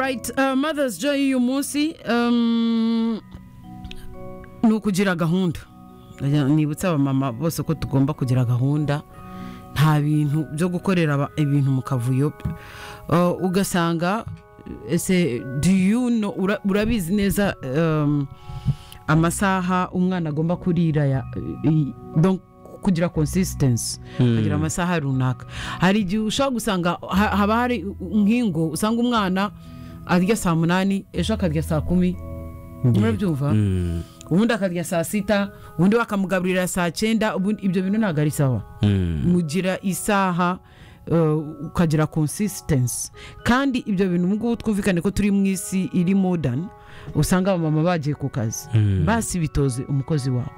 right uh, mother's joy y'uyu munsi um, ni ukugira gahunda Ndagira- nibutsa abamama bose ko tugomba kugira gahunda nta bintu byo gukorera aba- ibintu mu kavuyo Uh, ugasanga ese do you know, ura- urabizi neza um, amasaha umwana agomba kurira ya, i- donc kugira consistency kugira amasaha runaka hari igihe ushobora gusanga ha- haba hari nkingo usanga umwana arya saa munani ejo akarya saa kumi murabyumva ubundi akarya saa sita ubundi bakamugaburira saa cyenda ubundi ibyo bintu ntabwo ari sawa mugira isaha uh, ukagira consistency kandi ibyo bintu ubu ngubu twumvikane ko turi mu isi iri modern usanga abamama bagiye ku kazi basi bitoze umukozi wawe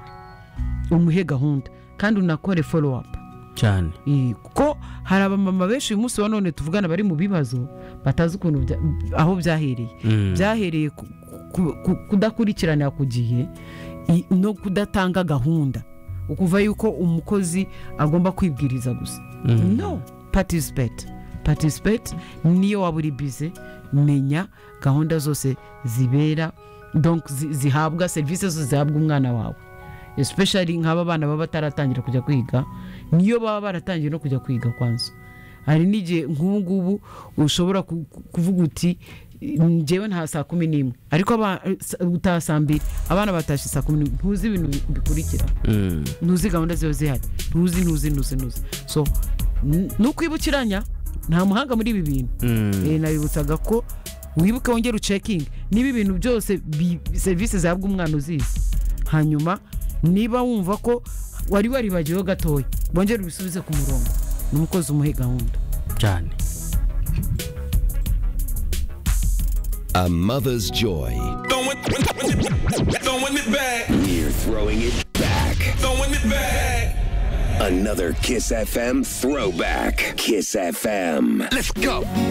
umuhe gahunda kandi unakore follow up cyane Eh, kuko hari abamama benshi uyu munsi wa none tuvugana bari mu bibazo batazi ukuntu bya- aho byahereye byahereye ku- ku- ku- kudakurikiranira ku gihe i- no kudatanga gahunda ukuva yuko umukozi agomba kwibwiriza gusa no participate participate niyo waba uri bize menya gahunda zose zibera donc zi- zihabwa serivisi zose zihabwa umwana wawe especially nk'aba bana baba bataratangira kujya kwiga niyo baba baratangiye no kujya kwiga kwanza hari n'igihe nk'ubu ngubu ushobora ku- ku- kuvuga uti ngewe nta saa kumi n'imwe ariko aba- sa- utaha saa mbiri abana batashye saa kumi n'imwe ntuzi ibintu bi- bikurikira ntuzi gahunda ziba zihari ntuzi ntuzi ntuzi ntuzi so n- nukwibukiranya nta muhanga muri ibi bintu Eh, nabibutsaga ko wibuke wongere ucekinge niba ibintu byose bi- serivisi zihabwa umwana uzizi hanyuma niba wumva ko wari waribagiweho gatoya wongere ubisubize ku murongo ni umukozi umuhe gahunda cyane A mother's joy. Throwing throwing it back, We're throwing it back. throwing it back. Another Kiss FM throwback. Kiss FM. Let's go.